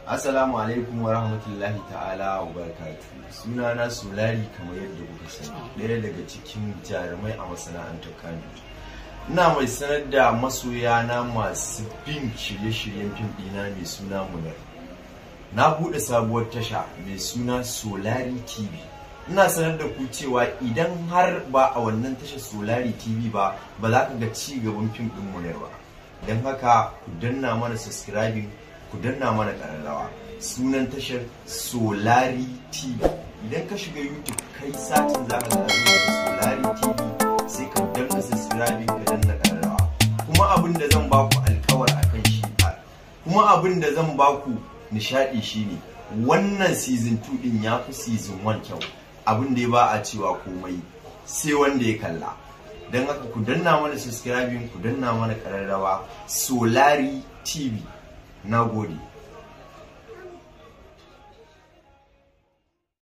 Assalamu alaikum wa rahmatullahi ta'ala wa barakatuhu. Sunana Solari kamar yadda kuka sani, ɗaya daga cikin jarumai a masana'antar Kano. Ina mai sanar da masoyana masu bin shirye-shiryen fim ɗina mai suna Munar. Na buɗe sabuwar tasha mai suna Solari TV. Ina sanar da ku cewa idan har ba a wannan tashar Solari TV ba, ba za ka ga ci gaban fim ɗin Munar ba. Don haka ku danna mana subscribing ku danna mana ƙararrawa sunan tashar solari tv idan ka shiga youtube kai satin za ka ga solari tv sai ka danna subscribing ka danna ƙararrawa kuma abin da zan baku alkawar akan shi kuma abin da zan baku nishadi shine wannan season 2 din ya fi season 1 kyau abin da ya ba a cewa komai sai wanda ya kalla don haka ku danna mana subscribing ku danna mana ƙararrawa solari tv na gode